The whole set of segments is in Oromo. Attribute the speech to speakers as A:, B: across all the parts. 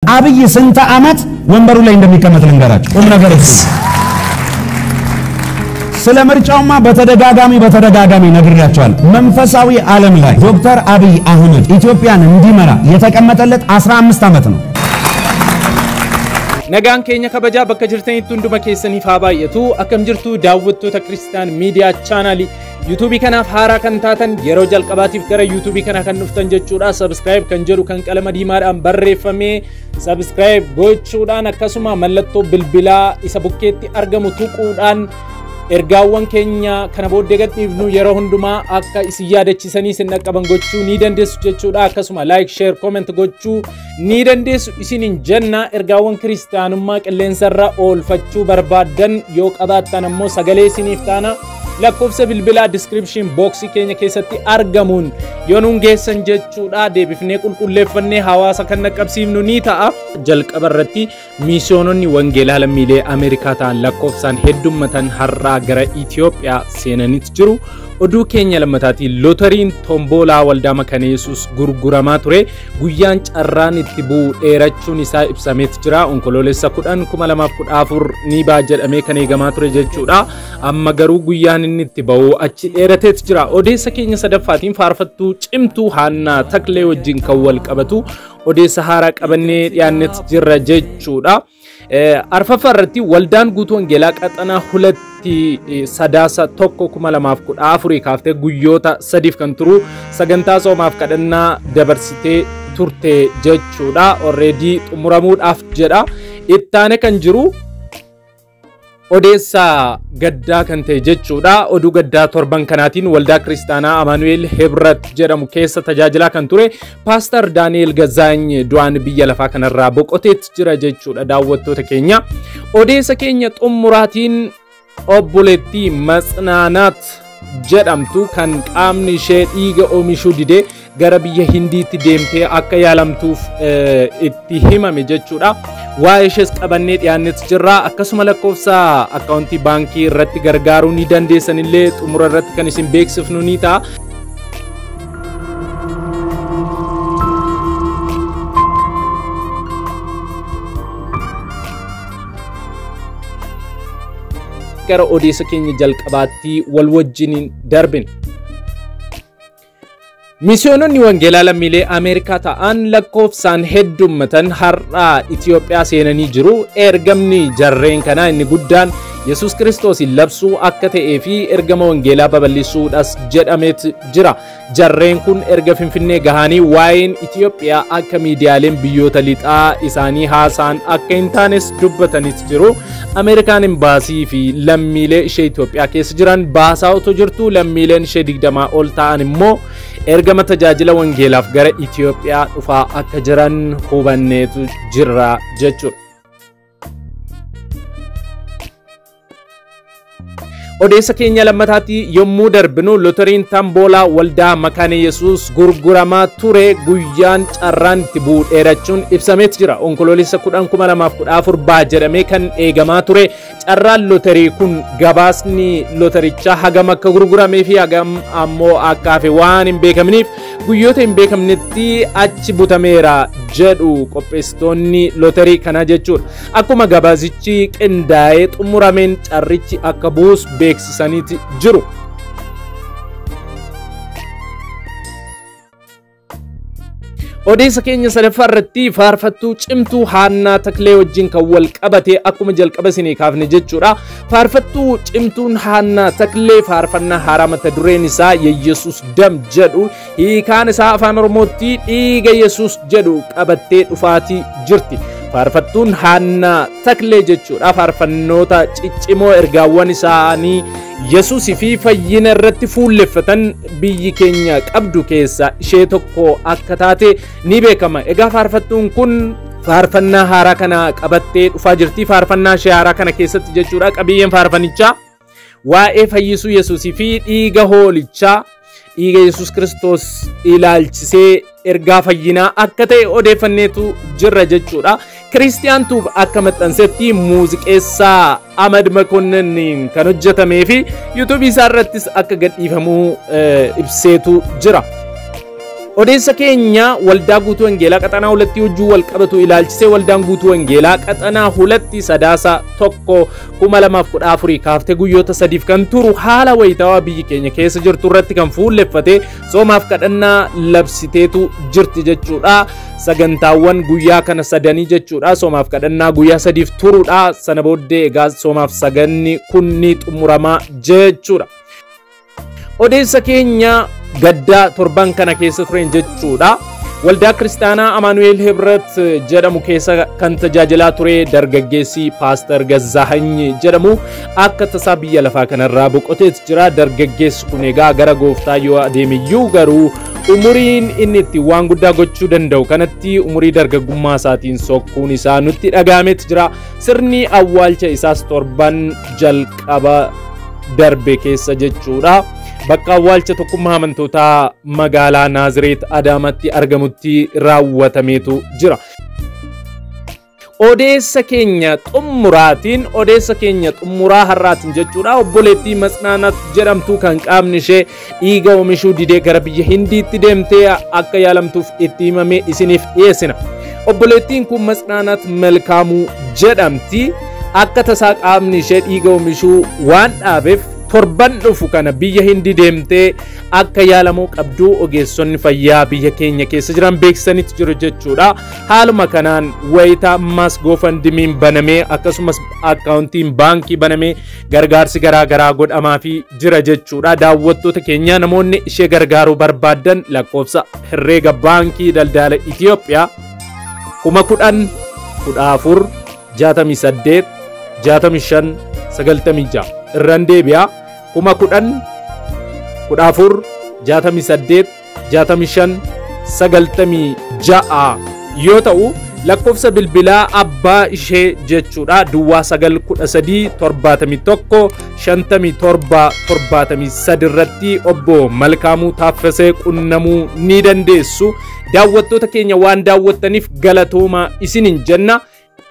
A: አብይ ስንት ዓመት ወንበሩ ላይ እንደሚቀመጥ ልንገራችሁ። ቁም ነገር እሱ ስለ ምርጫውማ በተደጋጋሚ በተደጋጋሚ ነግሬያቸዋል። መንፈሳዊ ዓለም ላይ ዶክተር አብይ አህመድ ኢትዮጵያን እንዲመራ የተቀመጠለት 15 ዓመት ነው።
B: Nagaan keenya kabajaa bakka jirtanitti hunduma keessaniif haa baay'atu. Akkam jirtu daawwattoota Kiristaan Miidiyaa Chaanaalii yuutuubii kanaaf haaraa kan taatan yeroo jalqabaatiif gara yuutuubii kanaa kan dhuftan jechuudha. Sabskiraayib kan jedhu kan qalama diimaadhaan barreeffamee sabskiraayib gochuudhaan akkasuma mallattoo bilbilaa isa bukkeetti argamu tuquudhaan ergaawwan keenya kana booddee gadhiifnu yeroo hundumaa akka isin yaadachiisanii isin dhaqqaban gochuu ni dandeessu jechuudha akkasuma laayik sheer kooment gochuu ni dandeessu isiniin jenna ergaawwan kiristaanummaa qilleensarra oolfachuu barbaaddan yoo qabaattan ammoo sagalee isiniif taana lakkoofsa bilbilaa diskiripshin booksii keenya keessatti argamuun yoo nuun geessan jechuudha deebifnee qulqulleeffannee hawaasa kan dhaqqabsiifnu ni ta'a jalqaba irratti miisiyoononni wangeelaa lammiilee ameerikaa ta'an lakkoofsaan heddummatan har'aa gara Itoophiyaa seenanitti jiru. Oduu keenya lammataatiin lootariin tomboolaa waldaa makana yesus gurguramaa ture guyyaan carraan itti bu'u dheerachuun isaa ibsameet jira onkoloolessa kudhan kuma lamaaf kudha afur ni ba'a jedhamee kan eegamaa ture jechuudha amma garuu guyyaan inni itti ba'u achi dheerateet jira odeessa keenya sadaffaatiin faarfattuu cimtuu haannaa taklee wajjin kan wal qabatu odeessa haaraa qabannee dhiyaannetti jirra jechuudha. arfaffaa irratti waldaan guutuu wangeelaa qaxanaa hulatti sadaasa tokko kuma lamaaf kudha afurii kaaftee guyyoota sadiif kan turu sagantaa soomaaf kadhannaa dabarsitee turte jechuudha orreedii xumuramuudhaaf jedha ittaane kan jiru odeessa gaddaa kan ta'e jechuudha oduu gaddaa torban kanaatiin waldaa kiristaanaa amaanu'eel hebrat jedhamu keessa tajaajilaa kan ture paastar daani'eel gazaany du'aan biyya lafaa kanarraa boqoteet jira jechuudha daawwattoota keenya odeessa keenya xumuraatiin obboleettii matsinaanaat jedhamtu kan qaamni ishee dhiiga oomishuu didee gara biyya hindiitti deemtee akka yaalamtuuf itti himame jechuudha. Waa'ee ishees qabannee dhiyaannetti jirra. Akkasuma lakkoofsa akkaawuntii baankii irratti gargaaruu ni dandeessan illee xumura irratti kan isin beeksifnu ni ta'a. gara odeessa keenya jalqabaatti wal wajjin darbin. Miisiyoononni wangeelaa lammiilee Ameerikaa ta'an lakkoofsaan heddummatan har'aa Itoophiyaa seenanii jiru. Ergamni jarreen kanaa inni guddaan Yesus Kiristoos labsuu akka ta'ee fi ergama wangeelaa babal'isuudhas jedhameet jira. Jarreen kun erga Finfinnee gahanii waa'een Itoophiyaa akka miidiyaaleen biyyoota lixaa isaanii haasa'an akka hin taanes dubbataniit jiru. Ameerikaan imbaasii fi lammiilee ishee Itoophiyaa keessa jiran baasaa otoo jirtu lammiileen ishee digdamaa ol ta'an immoo ergama tajaajila wangeelaaf gara Itoophiyaa dhufaa akka jiran hubanneetu jirra jechuudha. odeessa keenya lammataatti yommuu darbinu lotariin tamboolaa waldaa makaana yesus gurguramaa ture guyyaan carraan itti bu'u dheerachuun ibsameet jira onkoloolessa kudhan kuma lamaaf kudha afur baa jedhamee kan eegamaa ture carraan lotarii kun gabaasni lotarichaa hagam akka gurguramee fi hagam ammoo akka hafe waan hin beekamniif guyyoota hin beekamnetti achi butameera jedhu qopheessitoonni lotarii kanaa jechuudha akkuma gabaasichi qindaa'ee xumurameen carrichi akka bu'us beeksisaniiti jiru. odeessa keenya sadaffaa irratti faarfattuu cimtuu haannaa taklee wajjin kan wal qabate akkuma jalqaba isinii kaafne jechuudha. Faarfattuu cimtuun haannaa taklee faarfannaa haaraa mata dureen isaa yesus dam jedhu hiikaan isaa afaan oromootti dhiiga yesus jedhu qabattee dhufaatii jirti. Faarfattuun haannaa taklee jechuudha. Faarfannoota ciccimoo ergaawwan isaanii Yesuusii fi fayyina irratti fuulleffatan biyyi keenya qabdu keessa ishee tokko akka taate ni beekama. Egaa faarfattuun kun faarfannaa haaraa kana qabattee dhufaa jirti. Faarfannaa ishee haaraa kana keessatti jechuudha. Qabiyyeen faarfannichaa waa'ee fayyisuu Yesuusii fi dhiiga hoolichaa dhiiga Yesuus Kiristoos ilaalchisee ergaa fayyinaa akka ta'e odeeffanneetu jirra jechuudha. Kiristiyaan Tuub akka maxxansetti muuziqeessaa Ahmad Makonnin kan hojjetamee fi yuutuubii isaa irrattis akka gadhiifamuu ibseetu jira. Odeessa keenya waldaa guutuu wangeelaa qaxanaa hulattii wajjin wal qabatu ilaalchisee waldaan guutuu wangeelaa qaxanaa hulatti sadaasa tokko kuma lamaaf kudha afurii kaaftee guyyoota sadiif kan turu haala wayitaawaa biyyi keenya keessa jirtu irratti kan fuulleffate soomaaf kadhannaa labsiteetu jirti jechuudha. Sagantaawwan guyyaa kana sadanii jechuudha. Soomaaf kadhannaa guyyaa sadiif turuudha. Sana booddee egaa soomaaf saganni kun ni xumuramaa jechuudha. Odeessa keenya gaddaa torban kana keessa turen jechuudha. Waldaa Kiristaanaa Amaanu'eel Hebret jedhamu keessa kan tajaajilaa ture dargaggeessi Paaster Gazaahany jedhamu akka tasaa biyya lafaa kanarraa boqoteet jira. Dargaggeessi kun egaa gara gooftaa yoo adeemiyyuu garuu umuriin inni itti waan guddaa gochuu danda'u kanatti umurii dargaggummaa isaatiin sokkuun isaa nutti dhagaameet jira. Sirni awwaalcha isaas torban jalqaba darbe keessa jechuudha. Bakka awwaalcha tokkummaa amantootaa magaalaa Naazireet Adaamatti argamutti raawwatameetu jira. Odeessa keenya xummuraatiin odeessa keenya xummuraa har'aatiin jechuudha obboleettii Matsinaanat jedhamtu kan qaamni ishee dhiiga oomishuu didee gara biyya Hindiitti deemtee akka yaalamtuuf itti himame isiniif dhiyeessina. Obboleettiin kun Matsinaanat Malkaamuu jedhamti akka tasaa qaamni ishee dhiiga oomishuu waan dhaabeef torban dhufu kana biyya hindi deemtee akka yaalamuu qabdu ogeessonni fayyaa biyya keenya keessa jiran beeksisanitti jiru jechuudha. Haaluma kanaan wayita ammas goofandimiin banamee akkasumas akkaawuntiin baankii banamee gargaarsi garaa garaa godhamaafii jira jechuudha. Daawwattoota keenya namoonni ishee gargaaruu barbaadan lakkoofsa herreega baankii daldala Itiyoophiyaa kuma kudhan kudha afur jaatamii saddeet jaatamii shan sagaltamii ja'a. irraan deebi'a kuma kudhan kudha afur jaatamii saddeet jaatamii shan sagaltamii ja'a yoo ta'u lakkoofsa bilbilaa abbaa ishee jechuudha duwwaa sagal kudha sadii torbaatamii tokko shantamii torba torbaatamii sadi irratti obbo Malkaamuu Taaffasee qunnamuu ni dandeessu daawwattoota keenya waan daawwattaniif galatoomaa isiniin jenna.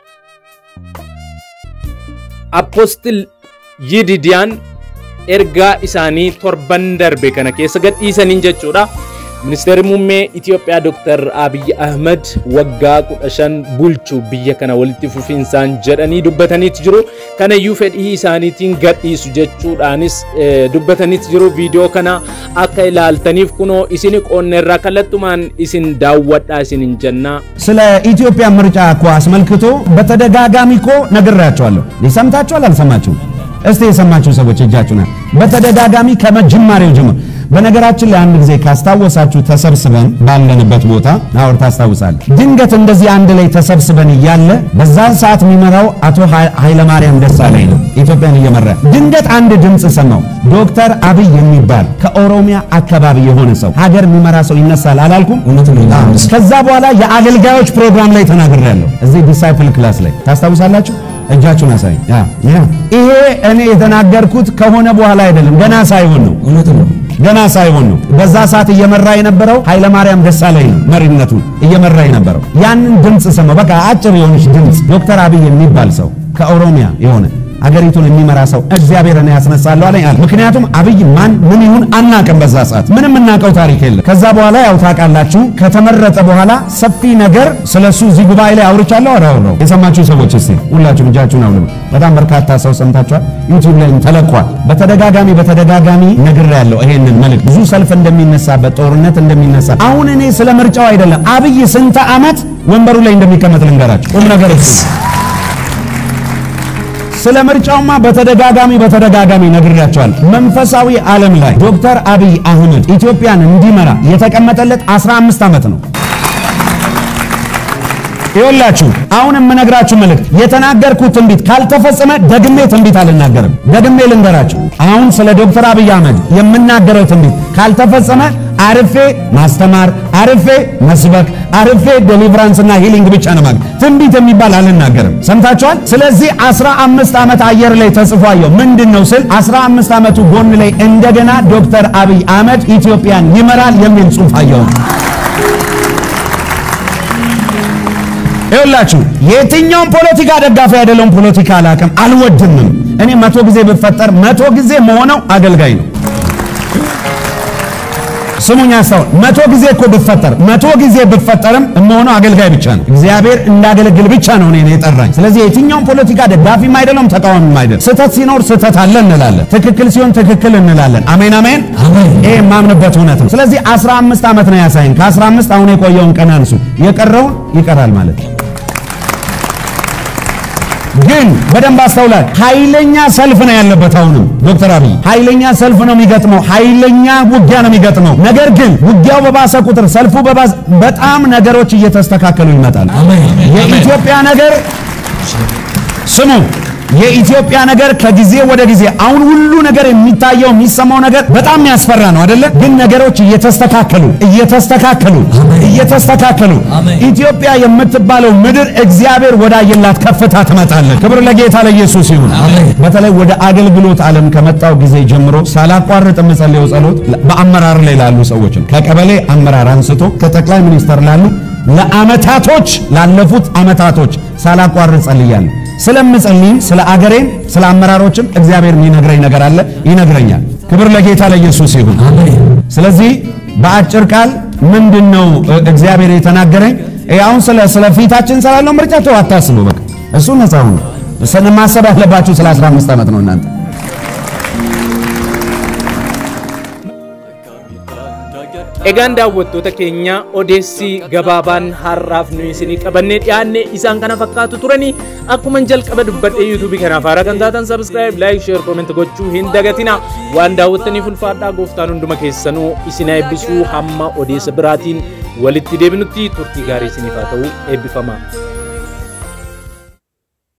B: Appostil Yididiyaan ergaa isaanii torban darbe kana keessa gadhiisaniin jechuudha. Ministeerri muummee Itiyoophiyaa Dr. Abiy Ahmed waggaa kudha shan bulchuu biyya kana walitti fufinsaan jedhanii dubbataniitu jiru. Kanayyuu fedhii isaaniitiin gadhiisu jechuudhaanis dubbataniitu jiru. Viidiyoo kana akka ilaaltaniif kunoo isin qoonneerraa kallattumaan isin daawwadhaa isinin jennaa.
A: ስለ ኢትዮጵያ ምርጫ እኮ አስመልክቶ በተደጋጋሚ እኮ ነግሬያቸዋለሁ። ሰምታችኋል? አልሰማችሁም? እስቲ የሰማችሁ ሰዎች እጃችሁን በተደጋጋሚ ከመጀመሪያው ጀምሮ በነገራችን ላይ አንድ ጊዜ ካስታወሳችሁ ተሰብስበን ባለንበት ቦታ አውር ታስታውሳለህ። ድንገት እንደዚህ አንድ ላይ ተሰብስበን እያለ በዛን ሰዓት የሚመራው አቶ ኃይለማርያም ደሳለኝ ነው ኢትዮጵያን እየመራ ድንገት አንድ ድምፅ ሰማው። ዶክተር አብይ የሚባል ከኦሮሚያ አካባቢ የሆነ ሰው ሀገር የሚመራ ሰው ይነሳል አላልኩም? ከዛ በኋላ የአገልጋዮች ፕሮግራም ላይ ተናግሬያለሁ። እዚህ ዲሳይፕል ክላስ ላይ ታስታውሳላችሁ? እጃችሁን አሳይ። ይሄ እኔ የተናገርኩት ከሆነ በኋላ አይደለም፣ ገና ሳይሆን ነው። እውነት ነው። ገና ሳይሆን ነው። በዛ ሰዓት እየመራ የነበረው ኃይለማርያም ደሳለኝ ነው መሪነቱን እየመራ የነበረው። ያንን ድምፅ ሰማው። በቃ አጭር የሆነች ድምፅ ዶክተር አብይ የሚባል ሰው ከኦሮሚያ የሆነ አገሪቱን የሚመራ ሰው እግዚአብሔርን ያስነሳለሁ አለኝ አለ። ምክንያቱም አብይ ማን ምን ይሁን አናቅም። በዛ ሰዓት ምንም የምናውቀው ታሪክ የለም። ከዛ በኋላ ያው ታውቃላችሁ፣ ከተመረጠ በኋላ ሰፊ ነገር ስለሱ እዚህ ጉባኤ ላይ አውርቻለሁ። አላወራው የሰማችሁ ሰዎች እስቲ ሁላችሁም እጃችሁን አውልቁ። በጣም በርካታ ሰው ሰምታችኋል። ዩቲዩብ ላይ ተለቋል። በተደጋጋሚ በተደጋጋሚ ነግሬያለሁ ይሄንን መልእክት። ብዙ ሰልፍ እንደሚነሳበት ጦርነት እንደሚነሳ አሁን እኔ ስለ ምርጫው አይደለም አብይ ስንት ዓመት ወንበሩ ላይ እንደሚቀመጥ ልንገራችሁ። ቁም ነገር እሱ ስለ ምርጫውማ በተደጋጋሚ በተደጋጋሚ ነግሬያቸዋል። መንፈሳዊ ዓለም ላይ ዶክተር አብይ አህመድ ኢትዮጵያን እንዲመራ የተቀመጠለት 15 ዓመት ነው። ይኸውላችሁ አሁን የምነግራችሁ መልእክት የተናገርኩት ትንቢት ካልተፈጸመ ደግሜ ትንቢት አልናገርም። ደግሜ ልንገራችሁ። አሁን ስለ ዶክተር አብይ አህመድ የምናገረው ትንቢት ካልተፈጸመ አርፌ ማስተማር፣ አርፌ መስበክ፣ አርፌ ዴሊቨራንስ እና ሂሊንግ ብቻ ነው ማለት ትንቢት የሚባል አልናገርም። ሰምታችኋል። ስለዚህ 15 ዓመት አየር ላይ ተጽፎ አየሁ። ምንድን ነው ስል 15 ዓመቱ ጎን ላይ እንደገና ዶክተር አብይ አህመድ ኢትዮጵያን ይመራል የሚል ጽሑፍ አየሁ። ይኸውላችሁ የትኛውም ፖለቲካ ደጋፊ አይደለውም። ፖለቲካ አላውቅም፣ አልወድምም። እኔ መቶ ጊዜ ብፈጠር መቶ ጊዜ መሆነው አገልጋይ ነው። ስሙኝ አስተውል። መቶ ጊዜ እኮ ብፈጠር መቶ ጊዜ ብፈጠርም የምሆነው አገልጋይ ብቻ ነው። እግዚአብሔር እንዳገለግል ብቻ ነው እኔን የጠራኝ። ስለዚህ የትኛውም ፖለቲካ ደጋፊም አይደለም ተቃዋሚም አይደለም። ስህተት ሲኖር ስህተት አለ እንላለን፣ ትክክል ሲሆን ትክክል እንላለን። አሜን አሜን። ይሄ የማምንበት እውነት ነው። ስለዚህ 15 ዓመት ነው ያሳይን። ከ15 አሁን የቆየውን ቀን አንሱ፣ የቀረውን ይቀራል ማለት ነው። ግን በደንብ አስተውላል። ኃይለኛ ሰልፍ ነው ያለበት። አሁንም ዶክተር አብይ ኃይለኛ ሰልፍ ነው የሚገጥመው፣ ኃይለኛ ውጊያ ነው የሚገጥመው። ነገር ግን ውጊያው በባሰ ቁጥር ሰልፉ በባሰ በጣም ነገሮች እየተስተካከሉ ይመጣል። የኢትዮጵያ ነገር ስሙ የኢትዮጵያ ነገር ከጊዜ ወደ ጊዜ አሁን ሁሉ ነገር የሚታየው የሚሰማው ነገር በጣም የሚያስፈራ ነው አይደለ? ግን ነገሮች እየተስተካከሉ እየተስተካከሉ እየተስተካከሉ ኢትዮጵያ የምትባለው ምድር እግዚአብሔር ወዳየላት ከፍታ ትመጣለች። ክብር ለጌታ ለኢየሱስ ይሁን። በተለይ ወደ አገልግሎት ዓለም ከመጣው ጊዜ ጀምሮ ሳላቋርጥ የምጸልየው ጸሎት በአመራር ላይ ላሉ ሰዎች ነው። ከቀበሌ አመራር አንስቶ ከጠቅላይ ሚኒስተር ላሉ ለአመታቶች ላለፉት አመታቶች ሳላቋርጥ ጸልያለሁ። ስለምጸልይም ስለ አገሬም ስለ አመራሮችም እግዚአብሔር የሚነግረኝ ነገር አለ፣ ይነግረኛል። ክብር ለጌታ ለኢየሱስ ይሁን። ስለዚህ በአጭር ቃል ምንድን ነው እግዚአብሔር የተናገረኝ? አሁን ስለ ስለ ፊታችን ስላለው ምርጫ ተው አታስቡ። በቃ እሱ ነፃ ሁኑ። ማሰብ ያለባችሁ ስለ 15 ዓመት ነው እናንተ
B: Egaan daawwattoota keenya odeessi gabaabaan har'aaf nuyi isinii qabannee dhiyaanne isaan kana fakkaatu turanii akkuma jalqaba dubbadhee yuutuubii kanaaf haara kan taatan sabiskiraayib laayik sheer kooment gochuu hin dagatina waan daawwattaniif ulfaadhaa gooftaan hunduma keessanuu isin eebbisuu hamma odeessa biraatiin walitti deebinutti turtii gaarii isiniif haa ta'u eebbifamaa.